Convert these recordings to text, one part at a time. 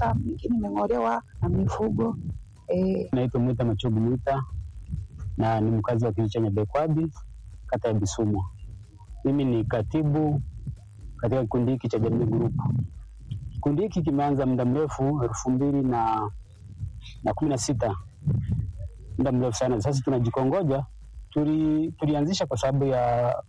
imetoka, mingine imeng'olewa na mifugo eh. Naitwa Mwita Machogu Mwita na ni mkazi wa kijiji cha Nyabekwabi, kata ya Bisumwa. Mimi ni katibu katika kikundi hiki cha Jamii Group. Kikundi hiki kimeanza muda mrefu, elfu mbili na na kumi na sita, muda mrefu sana. Sasa tunajikongoja. Tuli, tulianzisha kwa sababu ya,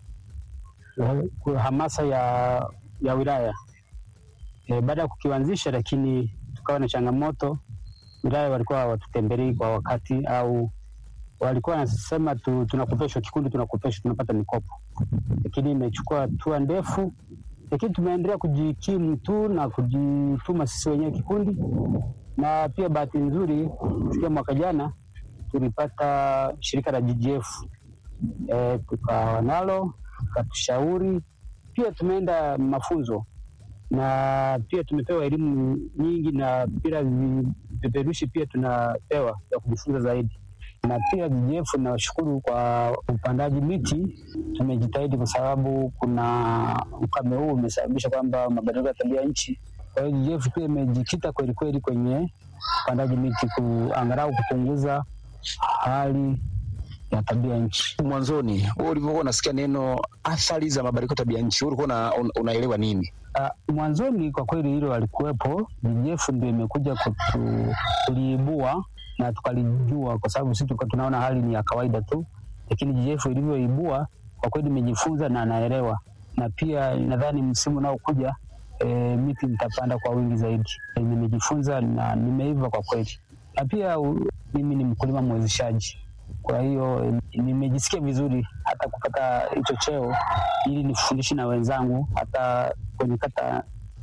ya hamasa ya, ya wilaya e, baada ya kukianzisha, lakini tukawa na changamoto wilaya walikuwa hawatutembelei kwa wakati au walikuwa wanasema tu, tunakopeshwa kikundi, tunakopeshwa, tunapata mikopo, lakini imechukua hatua ndefu, lakini tumeendelea kujikimu tu na kujituma sisi wenyewe kikundi, na pia bahati nzuri kufikia mwaka jana tulipata shirika la GGF e, tukawa nalo tukatushauri, pia tumeenda mafunzo na pia tumepewa elimu nyingi na bila vipeperushi pia tunapewa ya kujifunza zaidi. Na pia GGF nawashukuru kwa upandaji miti, tumejitahidi kwa sababu kuna ukame huu umesababisha kwamba mabadiliko ya tabia nchi. Kwa hiyo GGF pia imejikita kweli kweli kwenye upandaji miti, kuangalau kupunguza hali ya tabia nchi. Mwanzoni wewe ulivyokuwa unasikia neno athari za mabadiliko ya tabia nchi, ulikuwa una, un, unaelewa nini? Uh, mwanzoni kwa kweli hilo walikuwepo. GGF ndio imekuja kuliibua na tukalijua, kwa sababu sisi tulikuwa tunaona hali ni ya kawaida tu, lakini GGF ilivyoibua kwa kweli nimejifunza na naelewa, na pia nadhani msimu unaokuja e, miti nitapanda kwa wingi zaidi. E, nimejifunza na nimeiva kwa kweli, na pia u, mimi ni mkulima mwezeshaji kwa hiyo nimejisikia vizuri hata kupata hicho cheo ili nifundishe na wenzangu hata kwenye kata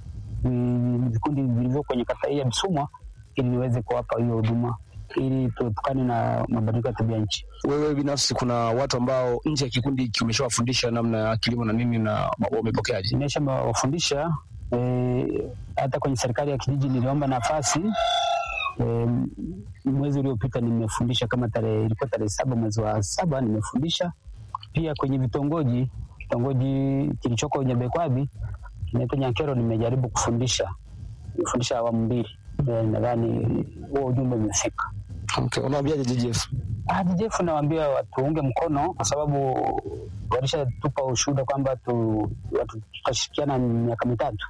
vikundi vilivyo kwenye kata hii ya Bisumwa ili niweze kuwapa hiyo huduma ili tuepukane na mabadiliko ya tabia nchi. Wewe binafsi, kuna watu ambao nje ya kikundi hiki umeshawafundisha namna ya kilimo na nini, na wamepokeaje? Nimeshawafundisha e, hata kwenye serikali ya kijiji niliomba nafasi E, mwezi uliopita nimefundisha kama tarehe ilikuwa tarehe saba mwezi wa saba nimefundisha pia kwenye vitongoji. Kitongoji kilichoko Nyabekwabi kinaitwa Nyankero, nimejaribu kufundisha, nimefundisha awamu mbili. E, nadhani huo ujumbe umefika. Okay, unawaambiaje GGF? Ah, GGF nawaambia watuunge mkono kwa sababu walishatupa ushuhuda kwamba tu, tutashirikiana miaka mitatu.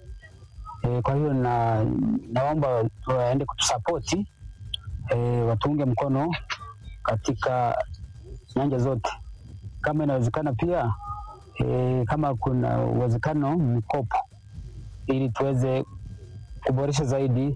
E, kwa hiyo na naomba waende kutusapoti e, watuunge mkono katika nyanja zote, kama inawezekana pia e, kama kuna uwezekano mikopo, ili tuweze kuboresha zaidi,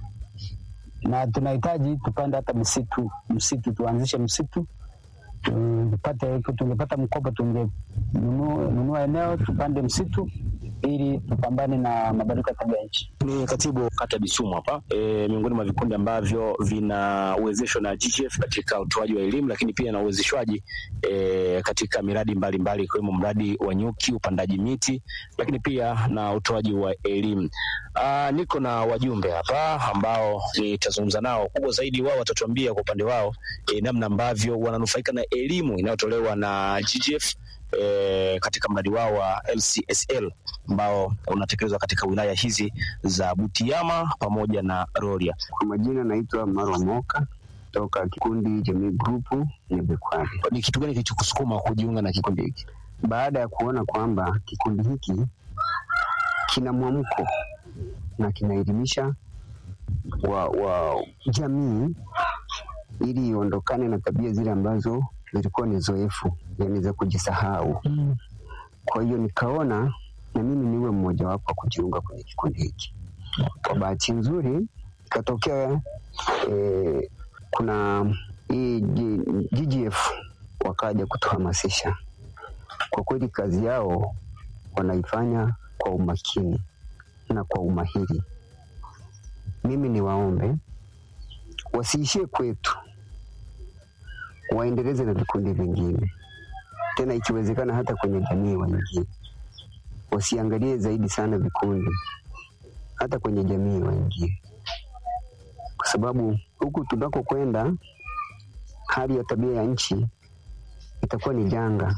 na tunahitaji tupande hata msitu msitu, tuanzishe msitu tupate, tungepata mkopo tungenunua eneo tupande msitu ili tupambane na mabadiliko ya tabia nchi. Ni katibu kata ya Bisumwa hapa e, miongoni mwa vikundi ambavyo vinawezeshwa na GGF katika utoaji wa elimu, lakini pia na uwezeshwaji e, katika miradi mbalimbali ikiwemo mradi wa nyuki, upandaji miti, lakini pia na utoaji wa elimu. Aa, niko na wajumbe hapa ambao nitazungumza nao. Kubwa zaidi, wao watatuambia kwa upande wao e, namna ambavyo wananufaika na elimu inayotolewa na GGF E, katika mradi wao wa LCSL ambao unatekelezwa katika wilaya hizi za Butiama pamoja na Rorya. Kwa majina naitwa Marwa Moka toka kikundi Jamii Group Nyabekwabi. Ni kitu gani kilichokusukuma kujiunga na kikundi hiki? Baada ya kuona kwamba kikundi hiki kina mwamko na kinaelimisha wa, wa jamii ili iondokane na tabia zile ambazo zilikuwa ni zoefu, yani za kujisahau. Mm. Kwa hiyo nikaona na mimi niwe mmoja wapo wa kujiunga kwenye kikundi hiki. Kwa bahati nzuri ikatokea e, kuna hii GGF wakaja kutuhamasisha. Kwa kweli kazi yao wanaifanya kwa umakini na kwa umahiri. Mimi niwaombe wasiishie kwetu waendeleze na vikundi vingine, tena ikiwezekana hata kwenye jamii waingie, wasiangalie zaidi sana vikundi, hata kwenye jamii waingie, kwa sababu huku tunakokwenda hali ya tabia ya nchi itakuwa ni janga,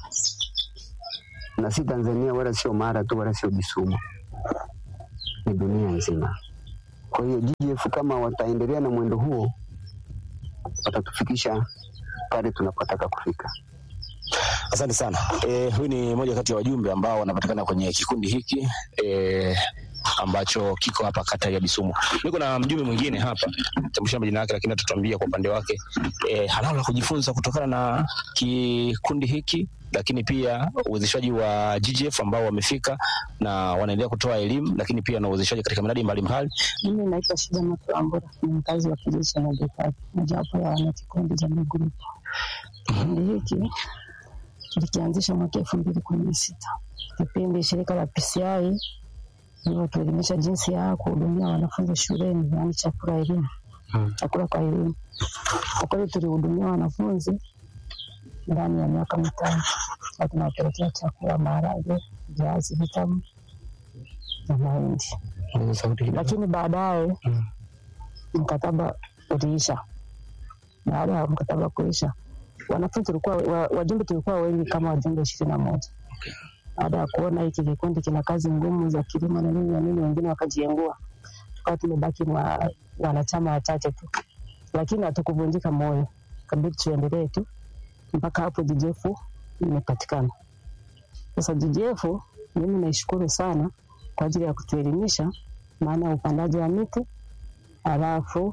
na si Tanzania wala sio Mara tu wala sio Bisumwa, ni dunia nzima. Kwa hiyo GGF kama wataendelea na mwendo huo, watatufikisha pale tunapotaka kufika. Asante sana. E, huyu ni moja kati ya wajumbe ambao wanapatikana kwenye kikundi hiki e, ambacho kiko hapa kata ya Bisumu. Niko na mjumbe mwingine hapa, tambulisha majina yake, lakini atatuambia kwa upande wake e, analo la kujifunza kutokana na kikundi hiki, lakini pia uwezeshaji wa GGF ambao wamefika na wanaendelea kutoa elimu, lakini pia na uwezeshaji katika miradi mbalimbali. Mimi naitwa Shida Matulambura, ni mkazi wa kijiji cha Nyabekati, mojawapo ya wanakikundi Jamii Group. Kikundi hiki tulikianzisha mwaka elfu mbili kumi na sita kipindi shirika la PCI ilivyotuelimisha jinsi ya kuhudumia wanafunzi shuleni, yaani chakula elimu, chakula kwa elimu. Kwa kweli tulihudumia wanafunzi ndani ya miaka mitano, na tunawapelekea chakula, maharage, viazi vitamu na mahindi lakini baadaye mkataba uliisha. Baada ya mkataba kuisha, wanafunzi tulikuwa wa- wajumbe tulikuwa wengi kama wajumbe ishirini na moja. Baada ya kuona hiki kikundi kina kazi ngumu za kilimo na nini na nini, wengine wakajiengua, tukawa tumebaki wa- wanachama wachache tu, lakini hatukuvunjika moyo, kabidi tuendelee tu mpaka hapo JJF imepatikana. Sasa JJF mimi naishukuru sana kwa ajili ya kutuelimisha maana ya upandaji wa miti, halafu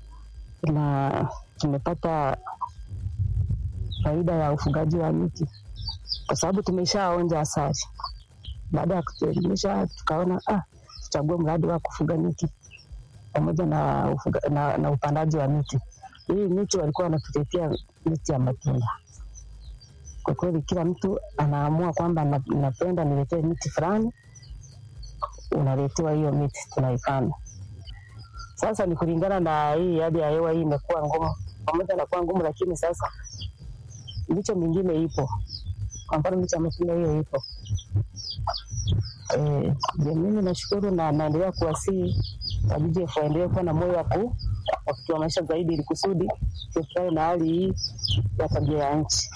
na tumepata faida ya ufugaji wa miti kwa sababu tumeshaonja asali. Baada ya kutuelimisha, tukaona ah, tuchague mradi wa kufuga miti pamoja na, ufuga, na, na upandaji wa miti. Hii miti walikuwa wanatuletea miti ya matunda. Kwa kweli, kila mtu anaamua kwamba na- napenda niletee miti fulani unaletewa hiyo miti tunaipanda. Sasa ni kulingana na hii hali ya hewa hii imekuwa ngumu, pamoja na kuwa ngumu, lakini sasa miche mingine ipo. Kwa mfano miche ya matunda hiyo ipo. Eh, je, mimi nashukuru na naendelea kuwasihi WJF waendelee kuwa na moyo wa ku- wa kutoa maisha zaidi, ili kusudi tuepukane na hali hii ya tabia ya nchi.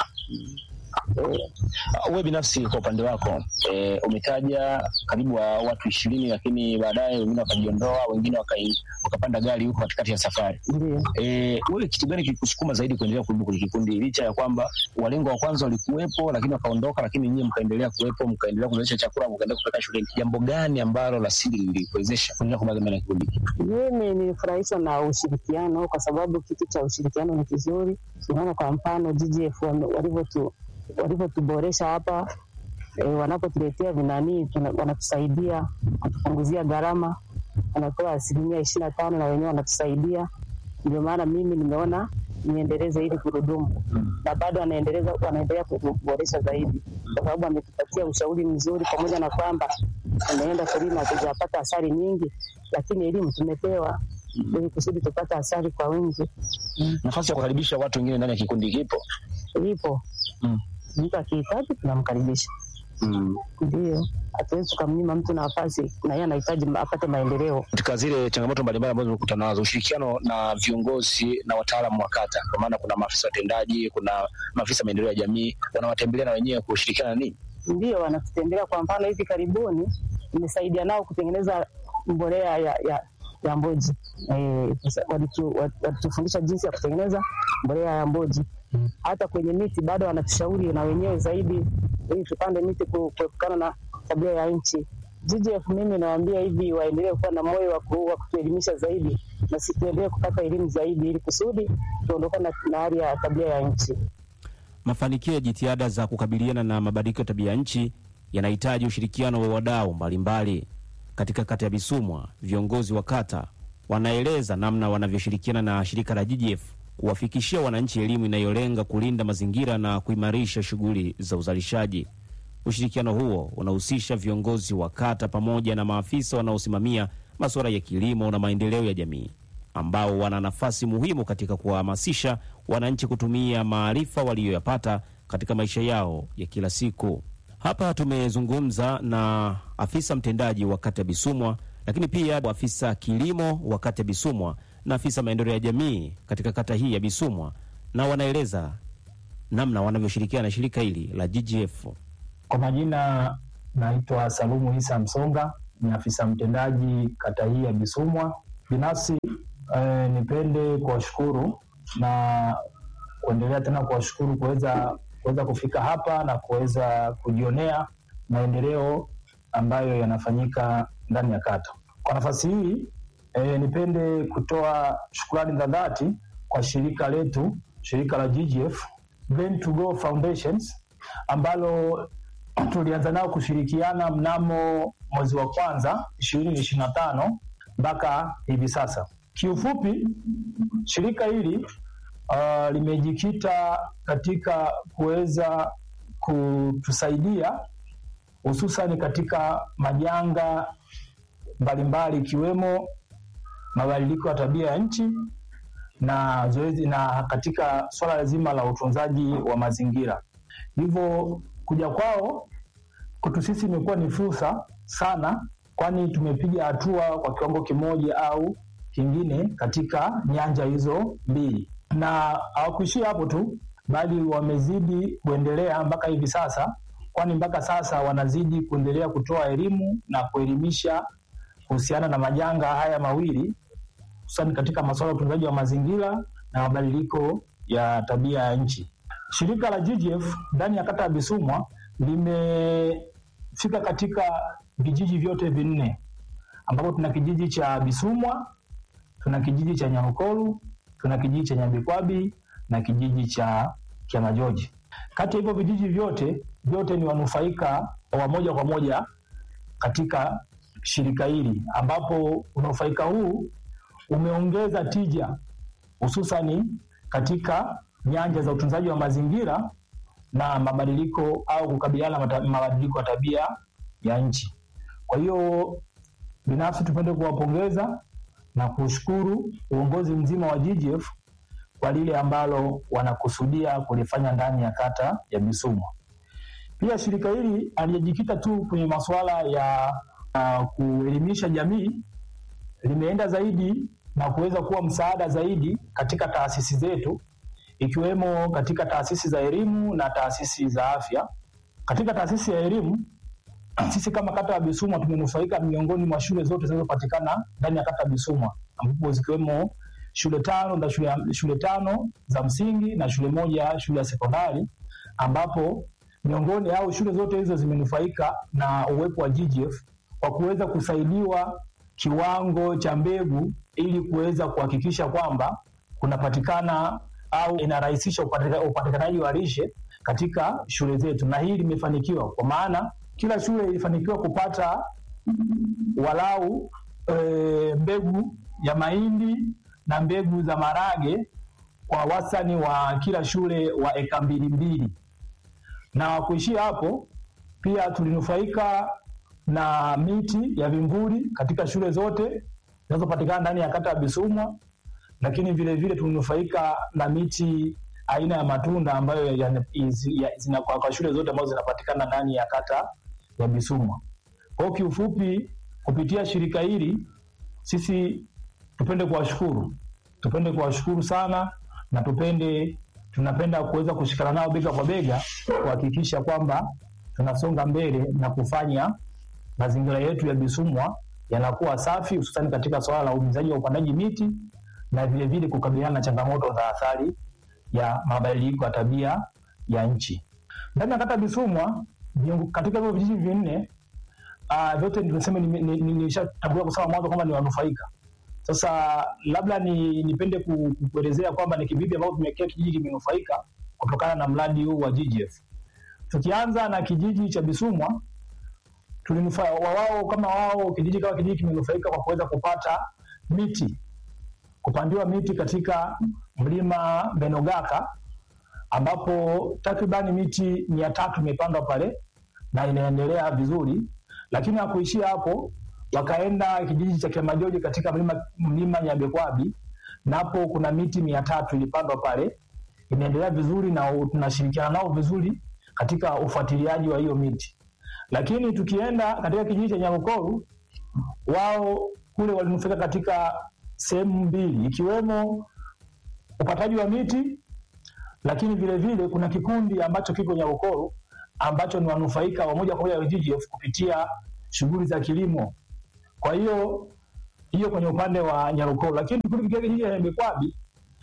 Eh, Wewe binafsi kwa upande wako e, umetaja karibu wa watu ishirini, lakini baadaye wengine wakajiondoa, wengine wakai- wakapanda gari huko katikati ya safari. ndio E, wewe kitu gani kilikusukuma zaidi kuendelea kuwepo kwenye kikundi licha ya kwamba walengo wa kwanza walikuwepo, lakini wakaondoka, lakini nyinyi mkaendelea kuwepo, mkaendelea kuzalisha chakula, mkaendelea kupeleka shuleni? Jambo gani ambalo la siri lilikuwezesha kuendelea kubaki ndani ya kikundi hiki? Mimi nilifurahishwa na ushirikiano kwa sababu kitu cha ushirikiano ni kizuri. Unaona, kwa mfano GGF wame- walivyotu- walivyotuboresha hapa e, wanapotuletea vinanii tuna- wanatusaidia kutupunguzia gharama, wanatoa asilimia ishirini na tano na wenyewe wanatusaidia. Ndio maana mimi nimeona niendeleze hili gurudumu, na bado wanaendeleza wanaendelea kutuboresha zaidi, kwa sababu wametupatia ushauri mzuri, pamoja na kwamba tumeenda kulima hatujapata asali nyingi, lakini elimu tumepewa ili kusudi tupate asali kwa wingi. Nafasi ya kukaribisha watu wengine ndani ya kikundi kipo? Ipo Mm. mtu akihitaji tunamkaribisha, Mm. ndio hatuwezi tukamnyima mtu nafasi, na yeye anahitaji ma- apate maendeleo. katika zile changamoto mbalimbali ambazo tumekutana nazo, ushirikiano na viongozi na wataalamu wa kata, kwa maana kuna maafisa watendaji, kuna maafisa maendeleo ya jamii, wanawatembelea na wenyewe kushirikiana na nini? Ndio wanatutembelea. Kwa mfano hivi karibuni nimesaidia nao kutengeneza mbolea ya, ya, ya mboji eh, sasa walitu- wat- walitufundisha jinsi ya kutengeneza mbolea ya mboji. Hata kwenye miti bado wanatushauri na wenyewe zaidi, ili tupande miti ku- kuepukana na tabia ya nchi. GGF mimi nawaambia hivi, waendelee kuwa na moyo wa ku- wa kutuelimisha zaidi, na si tuendelee kupata elimu zaidi, ili kusudi tuondokane na- na hali ya tabia ya nchi. Mafanikio ya jitihada za kukabiliana na mabadiliko ya tabia nchi yanahitaji ushirikiano wa wadau mbalimbali. Katika kata ya Bisumwa, viongozi wa kata wanaeleza namna wanavyoshirikiana na shirika la GGF kuwafikishia wananchi elimu inayolenga kulinda mazingira na kuimarisha shughuli za uzalishaji. Ushirikiano huo unahusisha viongozi wa kata pamoja na maafisa wanaosimamia masuala ya kilimo na maendeleo ya jamii ambao wana nafasi muhimu katika kuwahamasisha wananchi kutumia maarifa waliyoyapata katika maisha yao ya kila siku. Hapa tumezungumza na afisa mtendaji wa kata ya Bisumwa, lakini pia afisa kilimo wa kata ya Bisumwa na afisa maendeleo ya jamii katika kata hii ya Bisumwa, na wanaeleza namna wanavyoshirikiana na shirika hili la GGF. Kwa majina naitwa Salumu Isa Msonga, ni afisa mtendaji kata hii ya Bisumwa, Binafsi eh, nipende kuwashukuru na kuendelea tena kuwashukuru kuweza kuweza kufika hapa na kuweza kujionea maendeleo ambayo yanafanyika ndani ya kata. Kwa nafasi hii eh, nipende kutoa shukrani za dhati kwa shirika letu, shirika la GGF Brain to Go Foundations ambalo tulianza nao kushirikiana mnamo mwezi wa kwanza ishirini ishirini na tano mpaka hivi sasa. Kiufupi, shirika hili uh, limejikita katika kuweza kutusaidia hususani katika majanga mbalimbali ikiwemo mabadiliko ya tabia ya nchi na zoezi na katika swala zima la utunzaji wa mazingira. Hivyo kuja kwao kwetu sisi imekuwa ni fursa sana, kwani tumepiga hatua kwa kiwango kimoja au kingine katika nyanja hizo mbili, na hawakuishia hapo tu, bali wamezidi kuendelea mpaka hivi sasa, kwani mpaka sasa wanazidi kuendelea kutoa elimu na kuelimisha kuhusiana na majanga haya mawili hususani katika masuala ya utunzaji wa mazingira na mabadiliko ya tabia ya nchi. Shirika la GGF ndani ya kata ya Bisumwa limefika katika vijiji vyote vinne ambapo tuna kijiji cha Bisumwa, tuna kijiji cha Nyamukolu, tuna kijiji cha Nyambikwabi na kijiji cha Kiamajoji. Kati ya hivyo vijiji vyote vyote ni wanufaika wa moja kwa moja katika shirika hili, ambapo unufaika huu umeongeza tija hususani katika nyanja za utunzaji wa mazingira na mabadiliko au kukabiliana na mabadiliko ya tabia ya nchi. Kwa hiyo binafsi tupende kuwapongeza na kushukuru uongozi mzima wa GGF kwa lile ambalo wanakusudia kulifanya ndani ya kata ya Bisumwa. Pia shirika hili alijikita tu kwenye masuala ya uh, kuelimisha jamii, limeenda zaidi na kuweza kuwa msaada zaidi katika taasisi zetu ikiwemo katika taasisi za elimu na taasisi za afya. Katika taasisi ya elimu, sisi kama kata ya Bisumwa tumenufaika miongoni mwa shule zote zinazopatikana ndani ya kata ya Bisumwa, ambapo zikiwemo shule tano za shule, shule tano za msingi na shule moja shule ya sekondari, ambapo miongoni au shule zote hizo zimenufaika na uwepo wa GGF kwa kuweza kusaidiwa kiwango cha mbegu ili kuweza kuhakikisha kwamba kunapatikana au inarahisisha upatikanaji wa lishe katika shule zetu, na hii limefanikiwa kwa maana kila shule ilifanikiwa kupata walau e, mbegu ya mahindi na mbegu za marage kwa wastani wa kila shule wa eka mbili mbili, na kuishia hapo, pia tulinufaika na miti ya vimvuli katika shule zote zinazopatikana ndani ya kata ya Bisumwa, lakini vile vile tulinufaika na miti aina ya matunda ambayo zina kwa shule zote ambazo zinapatikana ndani ya kata ya Bisumwa. Kwa hiyo kiufupi, kupitia shirika hili sisi tupende kuwashukuru, tupende kuwashukuru sana na tupende tunapenda kuweza kushikana nao bega kwa bega kuhakikisha kwamba tunasonga mbele na kufanya mazingira yetu ya Bisumwa yanakuwa safi, hususani katika swala la uhimizaji wa upandaji miti na vile vile kukabiliana na changamoto za athari ya mabadiliko ya tabia ya nchi. Ndani ya kata Bisumwa, katika hivyo vijiji vinne uh, vyote nimesema nimeshatangulia kusema mwanzo kwamba ni wanufaika. Sasa labda ni nipende kuelezea kwamba ni kivipi ambavyo tumekea kijiji kimenufaika kutokana na mradi huu wa GGF. Tukianza na kijiji cha Bisumwa, tulinufaika wao kama wao kijiji kama kijiji kimenufaika kwa kuweza kupata miti kupandiwa miti katika mlima Benogaka ambapo takribani miti mia tatu imepandwa pale na inaendelea vizuri, lakini hakuishia hapo, wakaenda kijiji cha Kiamajoji katika mlima, mlima Nyabekwabi napo kuna miti mia tatu ilipandwa pale, inaendelea vizuri na tunashirikiana nao vizuri katika ufuatiliaji wa hiyo miti. Lakini tukienda katika kijiji cha Nyarukoru, wao kule walinufaika katika sehemu mbili ikiwemo upataji wa miti, lakini vile vile kuna kikundi ambacho kiko Nyarukoro ambacho ni wanufaika wa moja kwa moja wa GGF kupitia shughuli za kilimo. Kwa hiyo hiyo kwenye upande wa Nyarukoro, lakini tukifikia kijiji cha Bekwabi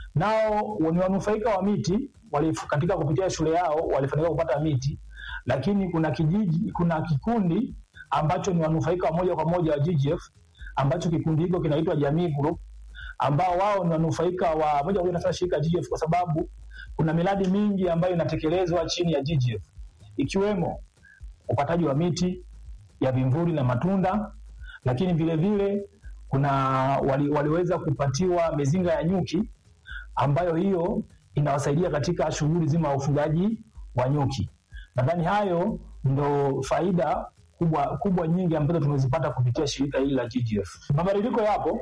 nao ni wanufaika wa miti wali, katika kupitia shule yao walifanikiwa kupata miti, lakini kuna kijiji, kuna kikundi ambacho ni wanufaika wa moja kwa moja wa GGF ambacho kikundi hiko kinaitwa Jamii Group ambao wao ni wanufaika wa moja kwa moja na shirika GGF kwa sababu kuna miradi mingi ambayo inatekelezwa chini ya GGF ikiwemo upataji wa miti ya vimvuli na matunda, lakini vile vile kuna wali, waliweza kupatiwa mizinga ya nyuki ambayo hiyo inawasaidia katika shughuli zima ya ufugaji wa nyuki. Nadhani hayo ndo faida kubwa, kubwa nyingi ambazo tumezipata kupitia shirika hili la GGF. Mabadiliko yapo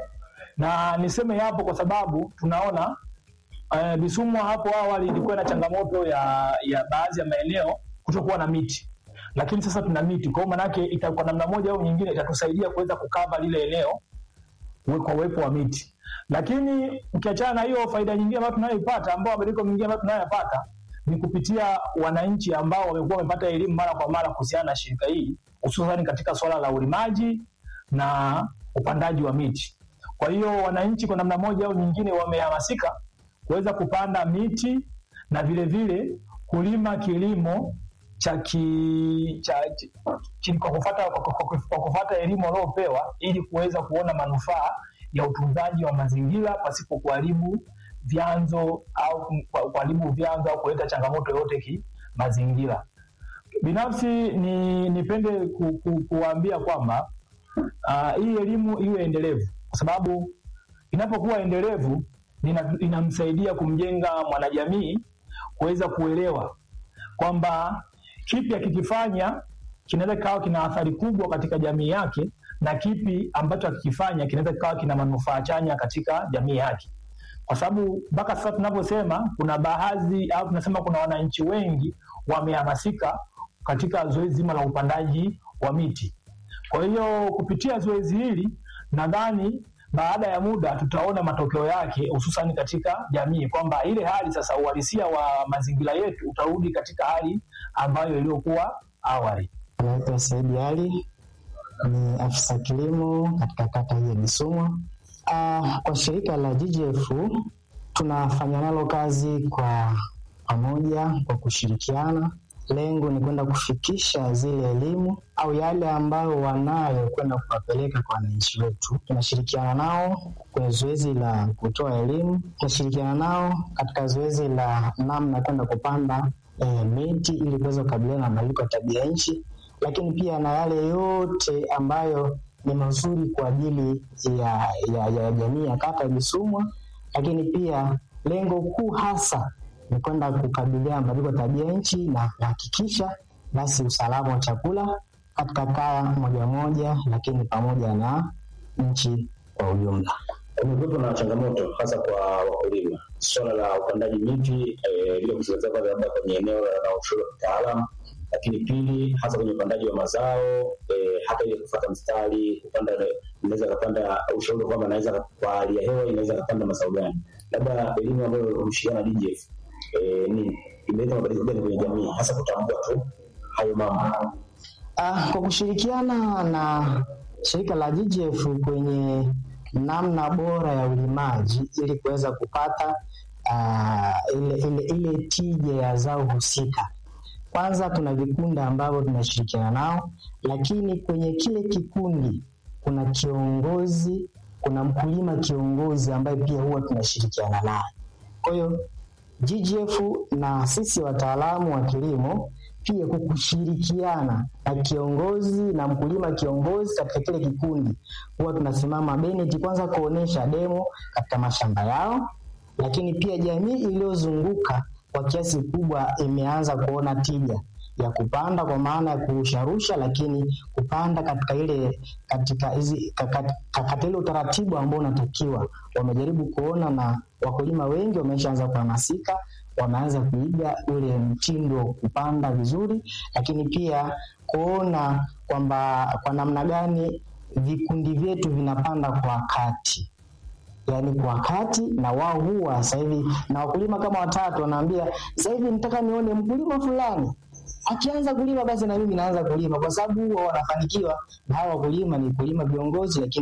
na niseme yapo kwa sababu tunaona uh, Bisumwa hapo awali ilikuwa na changamoto ya, ya baadhi ya maeneo kutokuwa na miti, lakini sasa tuna miti. Kwa hiyo manake itakuwa namna moja au nyingine itatusaidia kuweza kukava lile eneo kwa uwepo wa miti. Lakini ukiachana na hiyo, faida nyingine ambayo tunayoipata, ambao mabadiliko mengine ambayo tunayoyapata ni kupitia wananchi ambao wamekuwa wamepata elimu mara kwa mara kuhusiana na shirika hili, hususan katika swala la ulimaji na upandaji wa miti. Kwa hiyo wananchi kwa namna moja au nyingine wamehamasika kuweza kupanda miti na vile vile kulima kilimo cha ki, cha, cha, kwa kufuata kwa, kwa, kwa kufuata elimu waliopewa ili kuweza kuona manufaa ya utunzaji wa mazingira pasipo kuharibu vyanzo au kuharibu vyanzo au kuleta changamoto yoyote kimazingira. Binafsi ni nipende ku, ku, kuwaambia kwamba uh, hii elimu iwe endelevu kwa sababu inapokuwa endelevu inamsaidia kumjenga mwanajamii kuweza kuelewa kwamba kipi akikifanya kinaweza kikawa kina athari kubwa katika jamii yake na kipi ambacho akikifanya kinaweza kikawa kina manufaa chanya katika jamii yake, kwa sababu mpaka sasa tunavyosema, kuna baadhi au tunasema kuna wananchi wengi wamehamasika katika zoezi zima la upandaji wa miti. Kwa hiyo kupitia zoezi hili nadhani baada ya muda tutaona matokeo yake hususan katika jamii, kwamba ile hali sasa, uhalisia wa mazingira yetu utarudi katika hali ambayo iliyokuwa awali. Naitwa Saidi Ali, ni afisa kilimo katika kata hii ya Bisumwa. Uh, kwa shirika la GGF tunafanya nalo kazi kwa pamoja, kwa kushirikiana. Lengo ni kwenda kufikisha zile elimu au yale ambayo wanayo kwenda kuwapeleka kwa wananchi wetu. Tunashirikiana nao kwenye zoezi la kutoa elimu, tunashirikiana nao katika zoezi la namna kwenda kupanda e, miti ili kuweza kukabiliana na mabadiliko ya tabia nchi, lakini pia na yale yote ambayo ni mazuri kwa ajili ya, ya, ya jamii ya kata ya Bisumwa, lakini pia lengo kuu hasa ni kwenda kukabiliana mabadiliko ya tabia nchi na kuhakikisha basi usalama wa chakula katika kaya moja moja, lakini pamoja na nchi kwa ujumla. Kumekuwepo na changamoto hasa kwa wakulima, swala la upandaji miti bila eh, kuzingatia kwanza labda kwenye eneo la ushauri wa kitaalamu, lakini pili hasa kwenye upandaji wa mazao eh, hata ile kufuata mstari kupanda, inaweza kapanda ushauri kwamba naweza kwa hali ya hewa inaweza kapanda mazao gani, labda elimu ambayo hushirikiana na DGF eh, ni imeleta mabadiliko gani kwenye jamii hasa kutambua tu hayo mambo? Ah, kwa kushirikiana na shirika la GGF kwenye namna bora ya ulimaji ili kuweza kupata uh, ile, ile, ile tija ya zao husika. Kwanza tuna vikundi ambavyo tunashirikiana nao, lakini kwenye kile kikundi kuna kiongozi, kuna mkulima kiongozi ambaye pia huwa tunashirikiana naye. Kwa hiyo GGF na sisi wataalamu wa kilimo pia kwa kushirikiana na kiongozi na mkulima kiongozi katika kile kikundi, huwa tunasimama Bennett kwanza kuonesha demo katika mashamba yao, lakini pia jamii iliyozunguka kwa kiasi kubwa imeanza kuona tija ya kupanda kwa maana ya kurusharusha, lakini kupanda katika ile katika hizi katika ile utaratibu ambao unatakiwa. Wamejaribu kuona na wakulima wengi wameshaanza kuhamasika, wameanza kuiga ule mtindo wa kupanda vizuri, lakini pia kuona kwamba kwa namna gani vikundi vyetu vinapanda kwa wakati yaani kwa wakati na wao huwa sasa hivi na wakulima kama watatu wanaambia sasa hivi nataka nione mkulima fulani akianza kulima basi na mimi naanza kulima, kwa sababu huwa wanafanikiwa na hawa wakulima ni kulima viongozi, lakini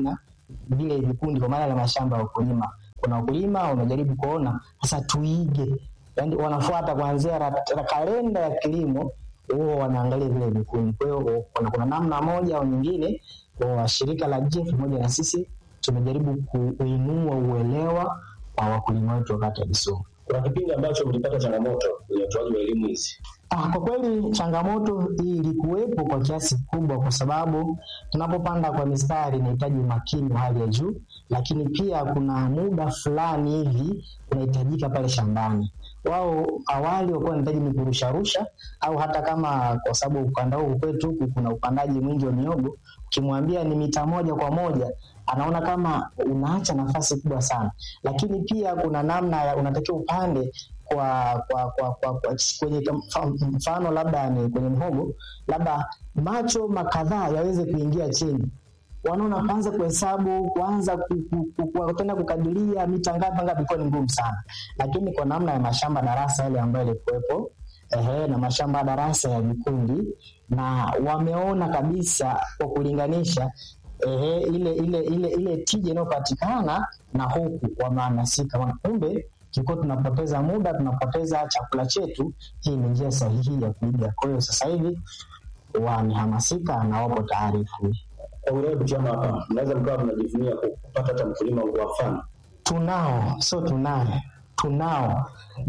vile vikundi, kwa maana ya mashamba ya wakulima. Kuna wakulima wamejaribu kuona sasa tuige, yani wanafuata kuanzia rat- ra- kalenda ya kilimo huo wanaangalia vile vikundi. Kwa hiyo kuna, kuna namna moja au nyingine kwa shirika la JEF pamoja na sisi tumejaribu kuinua uelewa wa wakulima wetu wakati wa Kisumu. Kuna kipindi ambacho mlipata changamoto kwenye utoaji wa elimu hizi. Ah, kwa kweli changamoto hii ilikuwepo kwa kiasi kikubwa, kwa sababu tunapopanda kwa mistari inahitaji umakini wa hali ya juu, lakini pia kuna muda fulani hivi unahitajika pale shambani. Wao awali walikuwa wanahitaji ni kurusharusha, au hata kama kwa sababu ukanda huu kwetu huku kuna upandaji mwingi wa miogo, ukimwambia ni mita moja kwa moja anaona kama unaacha nafasi kubwa sana, lakini pia kuna namna ya unatakiwa upande kwa kwa kwa, kwa, kwa kwenye mfa- mfano labda ni kwenye mhogo, labda macho makadhaa yaweze kuingia chini wanaona kwanza kuhesabu kuanza ku- ku- ku- ku- tena kukadiria mita ngapi ngapi, ilikuwa ni ngumu sana, lakini kwa namna ya mashamba darasa yale ambayo yalikuwepo ehe, na mashamba darasa ya vikundi, na wameona kabisa kwa kulinganisha ehe, ile ile ile ile tija inayopatikana na huku wamehamasika, wana kumbe tulikuwa tunapoteza muda, tunapoteza chakula chetu. Hii ni njia sahihi ya kuiga. Kwa hiyo sasa hivi wamehamasika na wapo tayari kuiga. Kwa wilaya Butiama hapa, mnaweza mkawa mnajivunia kupata hata mkulima wa mfano. tunao sio tunaye tunao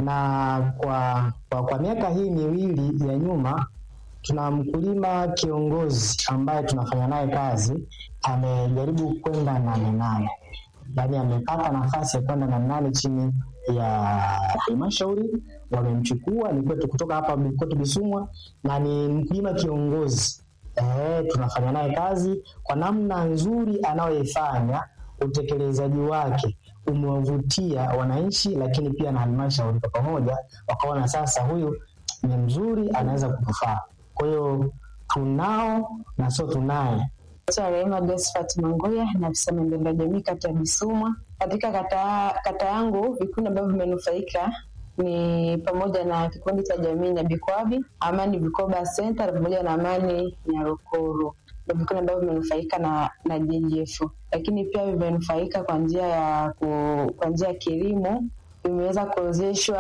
na kwa, kwa, kwa miaka hii miwili ya nyuma tuna mkulima kiongozi ambaye tunafanya naye kazi amejaribu kwenda nane nane yaani amepata nafasi ya kwenda nane nane chini ya halmashauri wamemchukua ni kwetu kutoka hapa kwetu Bisumwa na ni mkulima kiongozi eh, tunafanya naye kazi kwa namna nzuri anayoifanya utekelezaji wake umewavutia wananchi, lakini pia na halmashauri kwa pamoja, wakaona sasa huyu ni mzuri, anaweza kutufaa. Kwa hiyo tunao na sio tunaye. Naitwa Rehema Josephat Mangoya, na afisa maendeleo ya jamii kata ya Bisumwa. Katika kata, kata yangu vikundi ambavyo vimenufaika ni pamoja na kikundi cha jamii Nyabikwabi, Amani Vikoba Center pamoja na Amani Nyarukuru ndio vikundi ambavyo vimenufaika na, na JJF, lakini pia vimenufaika kwa njia ya ku- kwa njia ya kilimo, vimeweza kuwezeshwa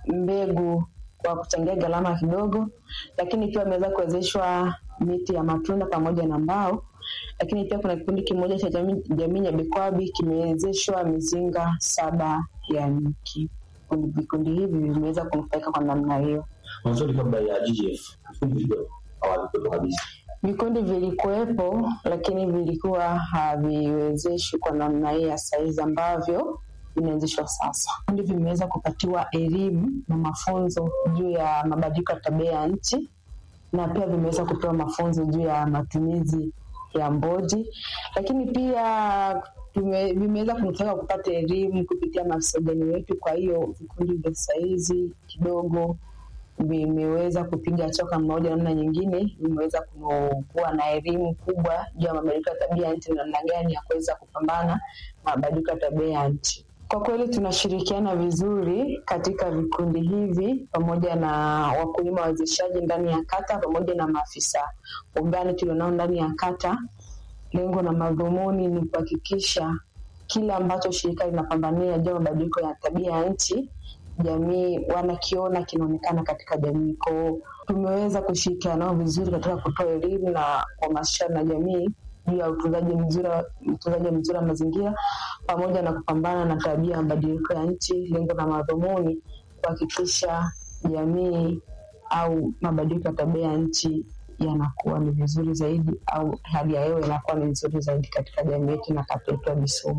mbegu kwa kuchangia gharama kidogo, lakini pia wameweza kuwezeshwa miti ya matunda pamoja na mbao lakini pia kuna kikundi kimoja cha jamii, jamii Nyabikwabi kimewezeshwa mizinga saba ya nyuki. Vikundi- Vikundi hivi vimeweza kunufaika kwa namna hiyo. Mwanzoni kabla ya GGF, vikundi vilikuwa hawavikuwepo kabisa. Vikundi vilikuwepo, lakini vilikuwa haviwezeshwi kwa namna hii ya saizi ambavyo vinaanzishwa sasa. Vikundi vimeweza kupatiwa elimu na mafunzo juu ya mabadiliko ya tabia ya nchi na pia vimeweza kupewa mafunzo juu ya matumizi ya mboji, lakini pia tume- vimeweza kunufaika kupata elimu kupitia maafisa ugani wetu. Kwa hiyo vikundi vya saizi kidogo vimeweza kupiga hatua kwa mmoja namna nyingine, vimeweza ku- kuwa na elimu kubwa juu ya mabadiliko ya tabia ya nchi na namna gani ya kuweza kupambana na mabadiliko ya tabia ya nchi. Kwa kweli tunashirikiana vizuri katika vikundi hivi pamoja na wakulima wawezeshaji ndani ya kata pamoja na maafisa ugani tulionao ndani ya kata. Lengo na madhumuni ni kuhakikisha kile ambacho shirika linapambania juu ya mabadiliko ya tabia ya nchi jamii wanakiona kinaonekana katika jamii. Kwao tumeweza kushirikiana nao vizuri katika kutoa elimu na kuhamasisha na jamii juu ya utunzaji mzuri utunzaji mzuri wa mazingira pamoja na kupambana na tabia ya mabadiliko ya nchi. Lengo na madhumuni kuhakikisha jamii au mabadiliko ya tabia ya nchi yanakuwa ni vizuri zaidi au hali ya hewa inakuwa ni nzuri zaidi katika jamii yetu na kata yetu ya Bisumu.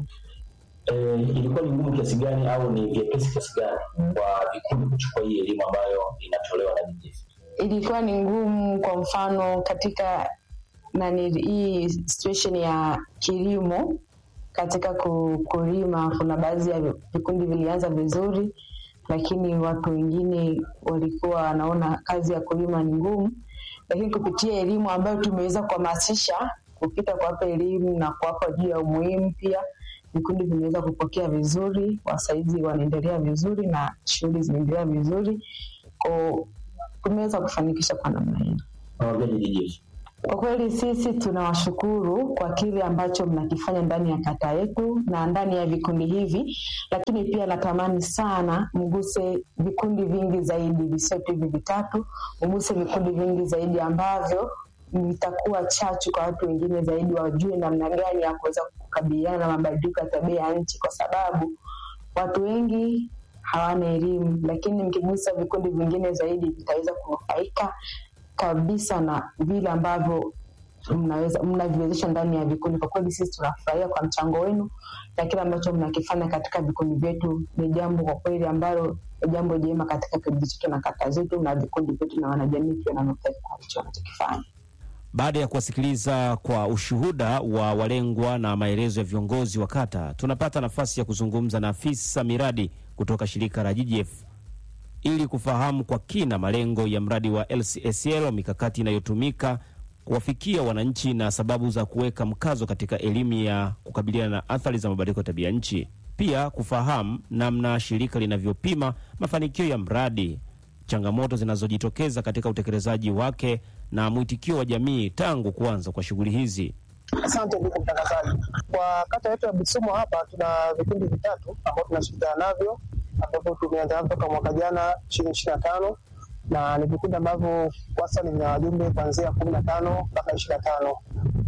Eh, ilikuwa ni ngumu kiasi gani au ni vyepesi kiasi gani kwa vikundi kuchukua hii elimu ambayo inatolewa na GGF? ilikuwa ni ngumu kwa mfano katika nani hii situation ya kilimo katika ku- kulima kuna baadhi ya vikundi vilianza vizuri lakini watu wengine walikuwa wanaona kazi ya kulima ni ngumu lakini kupitia elimu ambayo tumeweza kuhamasisha kupita kuwapa elimu na kuwapa juu ya umuhimu pia vikundi vimeweza kupokea vizuri wasaizi wanaendelea vizuri na shughuli zinaendelea vizuri ko tumeweza kufanikisha kwa namna hiyo Nawaambiaje GGF? Kwa kweli sisi tunawashukuru kwa kile ambacho mnakifanya ndani ya kata yetu na ndani ya vikundi hivi, lakini pia natamani sana mguse vikundi vingi zaidi, visio tu hivi vitatu, mguse vikundi vingi zaidi ambavyo vitakuwa chachu kwa watu wengine zaidi, wajue namna gani ya kuweza kukabiliana na mabadiliko ya tabia ya nchi, kwa sababu watu wengi hawana elimu, lakini mkigusa vikundi vingine zaidi vitaweza kunufaika kabisa na vile ambavyo mnaweza mnaviwezesha ndani ya vikundi. Kwa kweli sisi tunafurahia kwa mchango wenu na kile ambacho mnakifanya katika vikundi vyetu. Ni jambo kwa kweli ambalo ni jambo jema katika kijiji chetu na kata zetu na vikundi vyetu, na wanajamii pia wananufaika kwa hicho wanachokifanya. Baada ya kuwasikiliza kwa ushuhuda wa walengwa na maelezo ya viongozi wa kata, tunapata nafasi ya kuzungumza na afisa miradi kutoka shirika la GGF ili kufahamu kwa kina malengo ya mradi wa LCSL, mikakati inayotumika kuwafikia wananchi na sababu za kuweka mkazo katika elimu ya kukabiliana na athari za mabadiliko ya tabia nchi. Pia kufahamu namna shirika linavyopima mafanikio ya mradi, changamoto zinazojitokeza katika utekelezaji wake na mwitikio wa jamii tangu kuanza kwa shughuli hizi. Asante ndugu mtangazaji. Kwa kata yetu ya Bisumo hapa tuna vikundi vitatu ambavyo tunashirikiana navyo ambavyo tumeanza navyo toka mwaka jana ishirini ishirini na tano na ni vikundi ambavyo wastani vina wajumbe kuanzia kumi na tano mpaka ishirini na tano.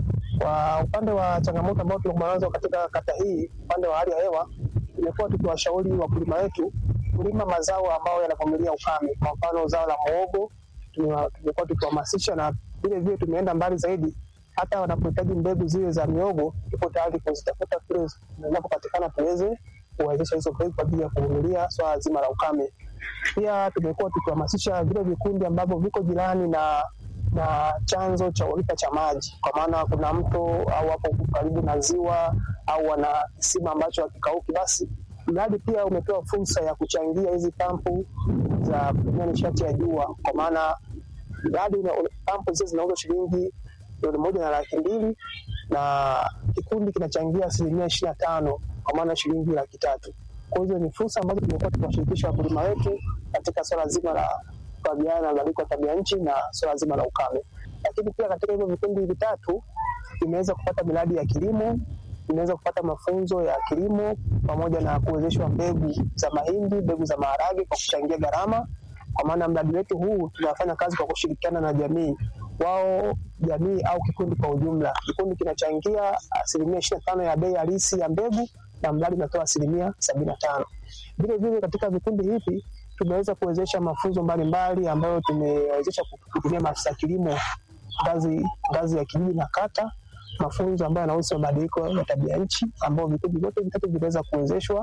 Kwa upande wa changamoto ambao tunakumbana nazo katika kata hii, upande wa hali ya hewa, tumekuwa tukiwashauri wakulima wetu kulima mazao ambayo yanavumilia ukame. Kwa mfano zao la muhogo tumewa- tumekuwa tukiwahamasisha, na vile vile tumeenda mbali zaidi hata wanapohitaji mbegu zile za miogo tuko tayari kuzitafuta kule zinapopatikana tuweze kuwezesha hizo mbegu kwa ajili ya kuvumilia swala zima la ukame. Pia tumekuwa tukihamasisha vile vikundi ambavyo viko jirani na na chanzo cha uhakika cha maji, kwa maana kuna mto au hapo karibu na ziwa au wana kisima ambacho hakikauki, basi mradi pia umepewa fursa ya kuchangia hizi pampu za kutumia nishati ya jua, kwa maana mradi una- una- pampu zile zinauzwa shilingi milioni moja na laki mbili na kikundi kinachangia asilimia ishirini na tano kwa maana shilingi laki tatu. Kwa hizo ni fursa ambazo tumekuwa tukiwashirikisha wakulima wetu katika swala zima la kukabiliana na mabadiliko ya tabia nchi na swala zima la ukame. Lakini pia katika hivyo vikundi vitatu imeweza kupata miradi ya kilimo, imeweza kupata mafunzo ya kilimo pamoja na kuwezeshwa mbegu za mahindi, mbegu za maharage kwa kuchangia gharama kwa maana mradi wetu huu tunafanya kazi kwa kushirikiana na jamii wao jamii au kikundi kwa ujumla. Kikundi kinachangia asilimia ishirini na tano ya bei halisi ya mbegu na mradi unatoa asilimia sabini na tano. Vile vile katika vikundi hivi tumeweza kuwezesha mafunzo mbalimbali ambayo tumewezesha kutumia maafisa kilimo ngazi ngazi ya kijiji na kata, mafunzo ambayo yanahusu mabadiliko ya tabia nchi ambao vikundi vyote vitatu vinaweza kuwezeshwa.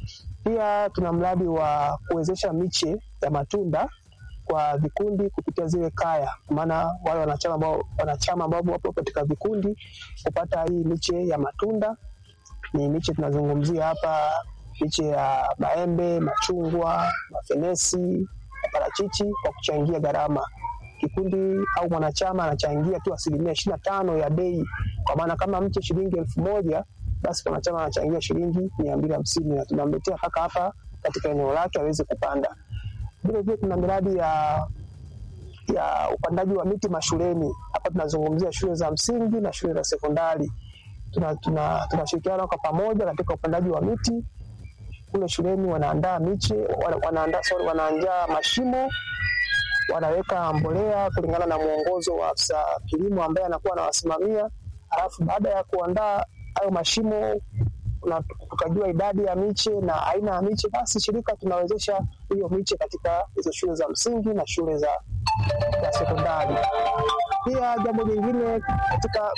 Pia tuna mradi wa kuwezesha miche ya matunda kwa vikundi kupitia zile kaya, kwa maana wale wanachama ambao wanachama ambao wapo katika vikundi kupata hii miche ya matunda. Ni miche tunazungumzia hapa, miche ya maembe, machungwa, mafenesi, maparachichi kwa kuchangia gharama. Kikundi au mwanachama anachangia tu asilimia ishirini na tano ya bei, kwa maana kama mche shilingi elfu moja basi mwanachama anachangia shilingi mia mbili hamsini na tunamletea mpaka hapa katika eneo lake aweze kupanda. Vile vile tuna miradi ya ya upandaji wa miti mashuleni. Hapa tunazungumzia shule za msingi na shule za sekondari. Tunashirikiana tuna, tunashirikiana kwa pamoja katika upandaji wa miti kule shuleni. Wanaandaa miche, wana- wanaandaa sorry, wanaandaa mashimo, wanaweka mbolea kulingana na mwongozo wa afisa kilimo ambaye anakuwa anawasimamia. Alafu baada ya kuandaa hayo mashimo na tukajua idadi ya miche na aina ya miche, basi shirika tunawezesha hiyo miche katika hizo shule za msingi na shule za, za sekondari. Pia jambo jingine katika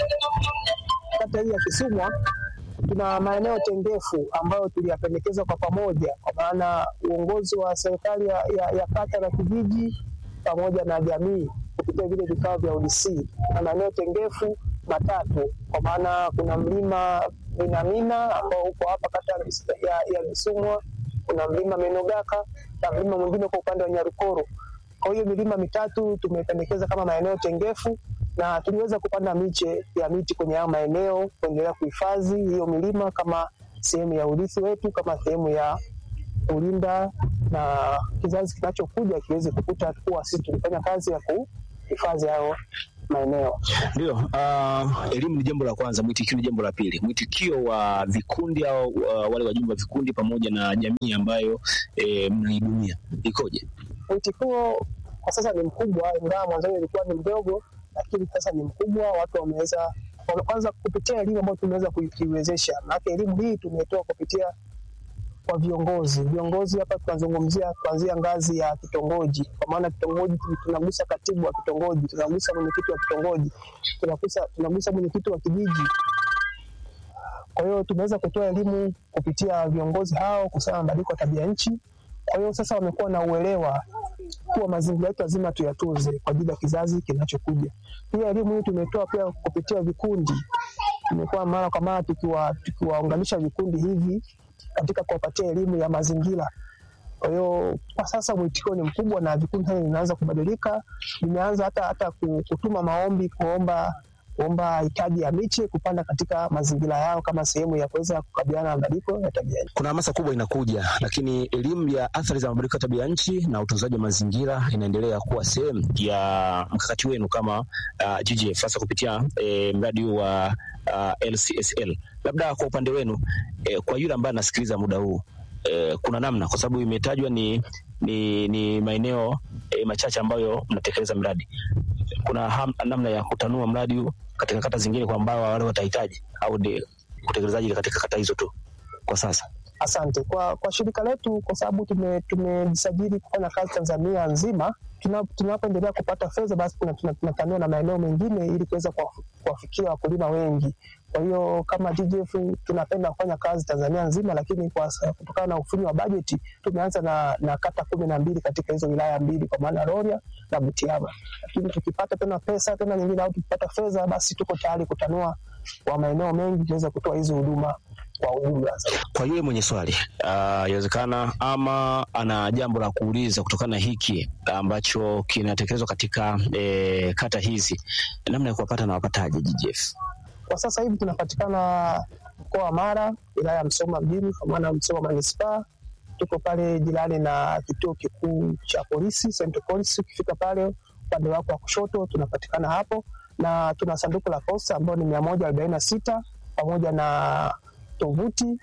kata hii ya Kisumwa tuna maeneo tengefu ambayo tuliyapendekeza kwa pamoja, kwa maana uongozi wa serikali ya, ya, ya kata na kijiji pamoja na jamii kupitia vile vikao vya UDC na maeneo tengefu matatu, kwa maana kuna mlima Minamina ambao uko hapa kata ya Bis- ya, ya Bisumwa, kuna mlima Menogaka na mlima mwingine uko upande wa Nyarukoro. Kwa hiyo milima mitatu tumependekeza kama maeneo tengefu na tuliweza kupanda miche ya miti kwenye hayo maeneo kuendelea kuhifadhi hiyo milima kama sehemu ya urithi wetu, kama sehemu ya kulinda na kizazi kinachokuja kiweze kukuta kuwa sisi tulifanya kazi ya kuhifadhi hayo maeneo. Ndio, uh, elimu ni jambo la kwanza, mwitikio ni jambo la pili. Mwitikio wa vikundi au uh, wale wajumbe wa vikundi pamoja na jamii ambayo eh, mnaihudumia ikoje? Mwitikio kwa sasa ni mkubwa, ingawa mwanzoni ilikuwa ni mdogo, lakini sasa ni mkubwa. Watu wameweza wame- kwanza kupitia elimu ambayo tumeweza kuiwezesha, maana elimu hii tumetoa kupitia kwa viongozi. Viongozi hapa tunazungumzia kuanzia ngazi ya kitongoji, kwa maana kitongoji tu- tunagusa katibu wa kitongoji, tunagusa mwenyekiti wa kitongoji, tunagusa tunagusa mwenyekiti wa kijiji. Kwa hiyo tumeweza kutoa elimu kupitia viongozi hao kuhusiana na mabadiliko ya tabia nchi. Kwa hiyo sasa wamekuwa na uelewa kuwa mazingira yetu lazima tuyatunze kwa ajili ya kizazi kinachokuja. Pia elimu hii tumetoa pia kupitia vikundi, tumekuwa mara kwa mara tukiwa tukiwaunganisha vikundi hivi katika kuwapatia elimu ya mazingira. Kwa hiyo kwa sasa mwitikio ni mkubwa na vikundi sasa vinaanza kubadilika, vimeanza hata hata ku- kutuma maombi kuomba kuomba hitaji ya miche kupanda katika mazingira yao kama sehemu ya kuweza kukabiliana na mabadiliko ya tabia nchi. Kuna hamasa kubwa inakuja, lakini elimu ya athari za mabadiliko ya tabia nchi na utunzaji wa mazingira inaendelea kuwa sehemu ya mkakati wenu kama uh, GGF hasa kupitia eh, mradi huu wa uh, LCSL. Labda kwa upande wenu eh, kwa yule ambaye anasikiliza muda huu eh, kuna namna, kwa sababu imetajwa ni, ni, ni maeneo eh, machache ambayo mnatekeleza mradi. Kuna ham, namna ya kutanua mradi huu katika kata zingine kwa ambao wale watahitaji au ni utekelezaji katika kata hizo tu kwa sasa? Asante kwa, kwa shirika letu kwa sababu tume- tumejisajili kufanya kazi Tanzania nzima. Tuna- Tunapoendelea kupata fedha, basi tuna- tuna- tunatanua na maeneo mengine ili kuweza kuwafu- kuwafikia wakulima wengi. Kwa hiyo kama GGF tunapenda kufanya kazi Tanzania nzima, lakini kwa sa- kutokana na ufinyu wa bajeti tumeanza na, na kata kumi na mbili katika hizo wilaya mbili, kwa maana Rorya na Butiama. Lakini tukipata tena pesa tena nyingine au tukipata fedha, basi tuko tayari kutanua kwa maeneo mengi tuweza kutoa hizi huduma kwa ujumla. Kwa yule mwenye swali ah, yawezekana ama ana jambo la kuuliza kutokana na hiki ambacho kinatekelezwa katika eh, kata hizi, namna ya kuwapata na wapataje GGF? Kwa sasa hivi tunapatikana mkoa wa Mara, wilaya ya Msoma mjini, kwa maana Msoma manispaa. Tuko pale jirani na kituo kikuu cha polisi Central Police. Ukifika pale upande wako wa kushoto, tunapatikana hapo, na tuna sanduku la posta ambayo ni mia moja arobaini na sita pamoja na tovuti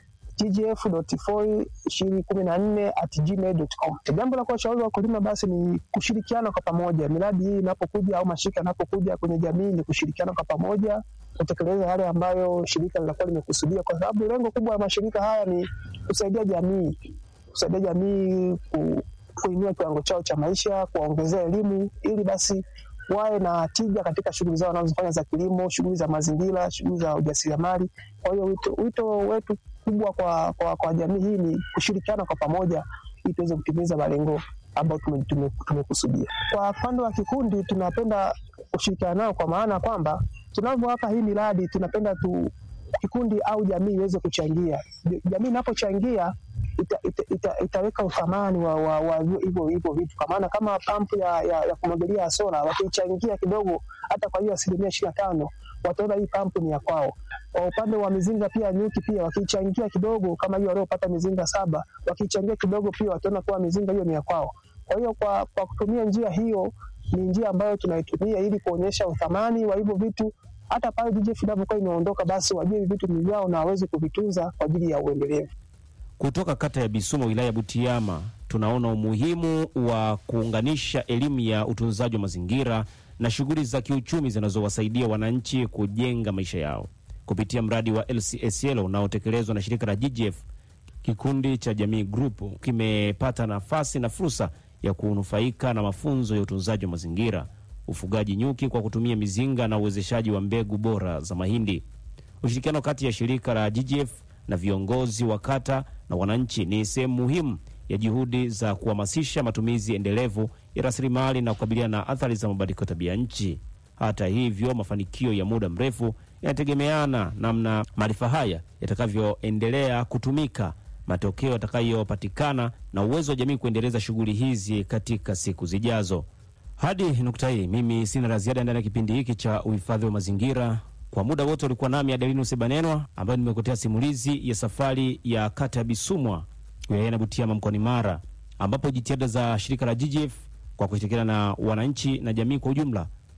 tgf.foi2014@gmail.com. Jambo la kuwashauri wakulima basi ni kushirikiana kwa pamoja. Miradi hii inapokuja au mashirika yanapokuja kwenye jamii, ni kushirikiana kwa pamoja kutekeleza yale ambayo shirika linakuwa limekusudia, kwa sababu lengo kubwa la mashirika haya ni kusaidia jamii, kusaidia jamii ku, kuinua kiwango chao cha maisha, kuwaongezea elimu ili basi wawe na tija katika shughuli zao wanazofanya za kilimo, shughuli za mazingira, shughuli za ujasiriamali. Kwa hiyo wito, wito wetu kubwa kwa, kwa, kwa jamii hii ni kushirikiana kwa pamoja ili tuweze kutimiza malengo ambayo tume- tume- tumekusudia. Kwa upande wa kikundi, tunapenda kushirikiana nao kwa maana kwamba tunavyowapa hii miradi, tunapenda tu kikundi au jamii iweze kuchangia. Jamii inapochangia ita, ita, ita, itaweka uthamani wa, wa, wa hivyo hivyo vitu, kwa maana kama pampu ya, ya, ya kumwagilia ya sola wakiichangia kidogo, hata kwa hiyo asilimia ishirini na tano wataona hii pampu ni ya kwao. Kwa upande wa mizinga pia nyuki pia wakichangia kidogo, kama hiyo waliopata mizinga saba wakichangia kidogo, pia wataona kuwa mizinga hiyo ni ya kwao. Kwa hiyo kwa, kwa kutumia njia hiyo ni njia ambayo tunaitumia ili kuonyesha uthamani wa hivyo vitu hata pale GGF inapokuwa imeondoka, basi wajue hivi vitu ni vyao na waweze kuvitunza kwa ajili ya uendelevu. Kutoka kata ya Bisumo wilaya ya Butiama tunaona umuhimu wa kuunganisha elimu ya utunzaji wa mazingira na shughuli za kiuchumi zinazowasaidia wananchi kujenga maisha yao kupitia mradi wa LCSL unaotekelezwa na shirika la GGF. Kikundi cha Jamii Group kimepata nafasi na fursa ya kunufaika na mafunzo ya utunzaji wa mazingira, ufugaji nyuki kwa kutumia mizinga na uwezeshaji wa mbegu bora za mahindi. Ushirikiano kati ya shirika la GGF na viongozi wa kata na wananchi ni sehemu muhimu ya juhudi za kuhamasisha matumizi endelevu ya rasilimali na kukabiliana na athari za mabadiliko ya tabia nchi. Hata hivyo, mafanikio ya muda mrefu yanategemeana namna maarifa haya yatakavyoendelea kutumika, matokeo yatakayopatikana na uwezo wa jamii kuendeleza shughuli hizi katika siku zijazo. Hadi nukta hii, mimi sina la ziada ndani ya kipindi hiki cha uhifadhi wa mazingira. Kwa muda wote ulikuwa nami Adelino Sebanenwa, ambayo nimekuletea simulizi ya safari ya kata ya Bisumwa wilayani ya Butiama mkoani Mara, ambapo jitihada za shirika la GGF kwa kushirikiana na wananchi na jamii kwa ujumla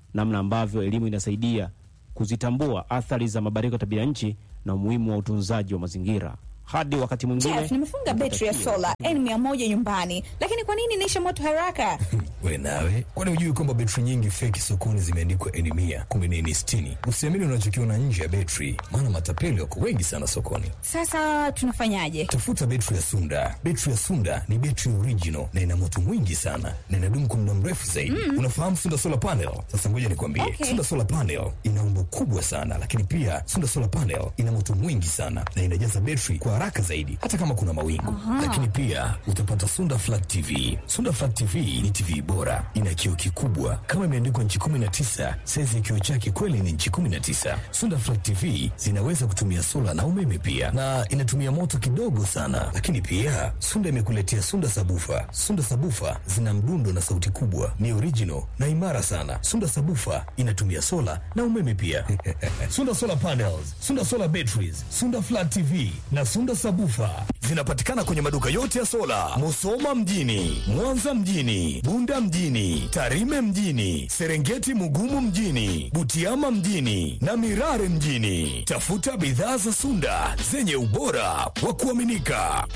namna ambavyo elimu inasaidia kuzitambua athari za mabadiliko ya tabia nchi na umuhimu wa utunzaji wa mazingira. Hadi wakati mwingine. Jeff, nimefunga betri ya sola N100 nyumbani, lakini kwa nini inaisha moto haraka? We nawe, kwani hujui kwamba betri nyingi feki sokoni zimeandikwa N mia kumbe ni N sitini? Usiamini unachokiona nje ya betri, maana matapeli wako wengi sana sokoni. Sasa tunafanyaje? Tafuta betri ya Sunda. Betri ya Sunda ni betri original na ina moto mwingi sana na inadumu kwa muda mrefu zaidi. Mm. Unafahamu Sunda solar panel? Sasa ngoja nikwambie, Okay. Sunda solar panel ina umbo kubwa sana, lakini pia Sunda solar panel ina moto mwingi sana na inajaza betri kwa haraka zaidi, hata kama kuna mawingu. Aha. Lakini pia utapata Sunda flat TV. Sunda flat TV ni TV bora, ina kioo kikubwa kama imeandikwa nchi 19. Saizi ya kioo chake kweli ni nchi 19. Sunda flat TV zinaweza kutumia sola na umeme pia, na inatumia moto kidogo sana. Lakini pia Sunda imekuletea Sunda sabufa. Sunda sabufa zina mdundo na sauti kubwa, ni original na imara sana. Sunda sabufa inatumia sola na umeme pia. Sunda solar panels, Sunda solar batteries, Sunda flat TV na Sunda sabufa zinapatikana kwenye maduka yote ya sola, Musoma mjini, Mwanza mjini, Bunda mjini, Tarime mjini, Serengeti Mugumu mjini, Butiama mjini na Mirare mjini. Tafuta bidhaa za Sunda zenye ubora wa kuaminika.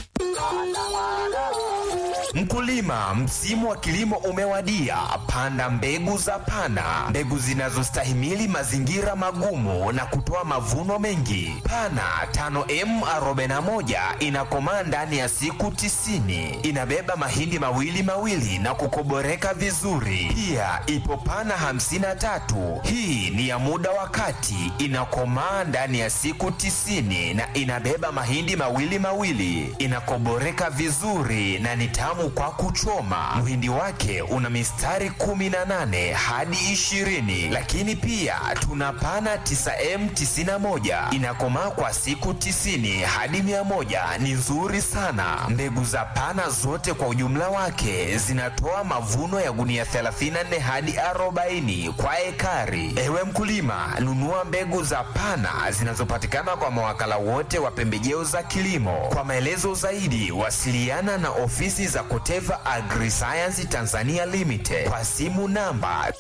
Mkulima, msimu wa kilimo umewadia. Panda mbegu za Pana, mbegu zinazostahimili mazingira magumu na kutoa mavuno mengi. Pana 5M41 inakomaa ndani ya siku tisini. Inabeba mahindi mawili mawili na kukoboreka vizuri. Pia ipo Pana 53, hii ni ya muda wa kati, inakomaa ndani ya siku tisini na inabeba mahindi mawili mawili, inakoboreka vizuri na ni tamu kwa kuchoma. Mhindi wake una mistari 18 hadi 20, lakini pia tuna pana 9M91 inakomaa kwa siku 90 hadi 100, ni nzuri sana. Mbegu za pana zote kwa ujumla wake zinatoa mavuno ya gunia 34 hadi 40 kwa ekari. Ewe mkulima, nunua mbegu za pana zinazopatikana kwa mawakala wote wa pembejeo za kilimo. Kwa maelezo zaidi, wasiliana na ofisi za Koteva Agriscience Tanzania Limited kwa simu namba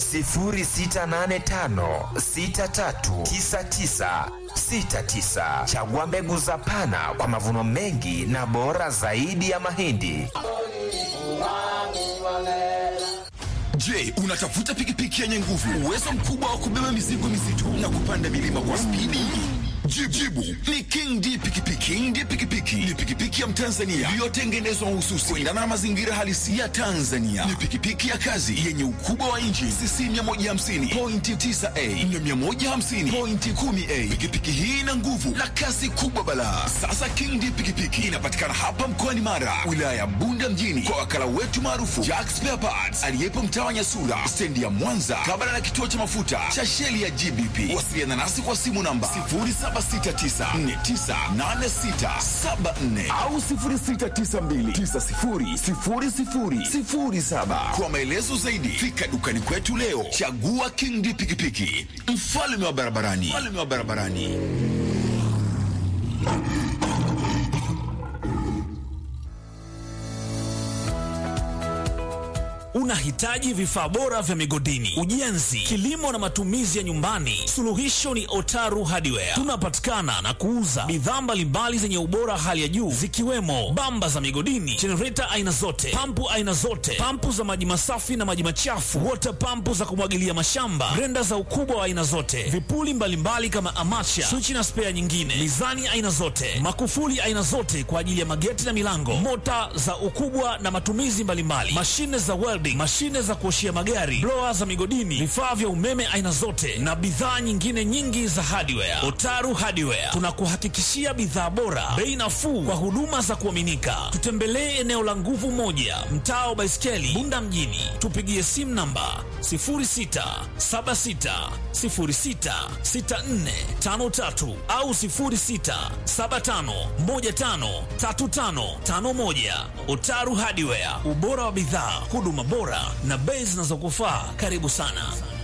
0685639969. Chagua mbegu za Pana kwa mavuno mengi na bora zaidi ya mahindi. Je, unatafuta pikipiki yenye nguvu, uwezo mkubwa wa kubeba mizigo mizito na kupanda milima kwa spidi? Jibu, jibu ni King D pikipiki. King D pikipiki ni pikipiki ya Mtanzania iliyotengenezwa mahususi kuendana na mazingira halisi ya Tanzania. Ni pikipiki ya kazi yenye ukubwa wa inchi cc 150 pointi 9a na 150 pointi 10a. Pikipiki hii ina nguvu na kasi kubwa balaa. Sasa King D pikipiki inapatikana hapa mkoani Mara, wilaya ya Bunda mjini, kwa wakala wetu maarufu Jack Spare Parts aliyepo mtaa wa Nyasura, stendi ya Mwanza, kabla na kituo cha mafuta cha sheli ya GBP. Wasiliana nasi kwa simu namba 0769498674 au 0692900007. Kwa maelezo zaidi, fika dukani kwetu leo. Chagua King D pikipiki, mfalme wa barabarani, mfalme wa barabarani. Unahitaji vifaa bora vya migodini, ujenzi, kilimo na matumizi ya nyumbani? Suluhisho ni Otaru Hardware. Tunapatikana na kuuza bidhaa mbalimbali zenye ubora hali ya juu zikiwemo bamba za migodini, jenereta aina zote, pampu aina zote, pampu za maji masafi na maji machafu, wota pampu za kumwagilia mashamba, grenda za ukubwa wa aina zote, vipuli mbalimbali kama amacha, swichi na spea nyingine, mizani aina zote, makufuli aina zote kwa ajili ya mageti na milango, mota za ukubwa na matumizi mbalimbali, mashine za welding, mashine za kuoshia magari, blower za migodini, vifaa vya umeme aina zote na bidhaa nyingine nyingi za hardware. Otaru Hardware tunakuhakikishia bidhaa bora, bei nafuu kwa huduma za kuaminika. Tutembelee eneo la Nguvu Moja, mtaa wa Baiskeli, Bunda mjini. Tupigie simu namba 0676066453 au 0675153551. Otaru Hardware, ubora wa bidhaa, huduma bora na bei zinazokufaa. Karibu sana.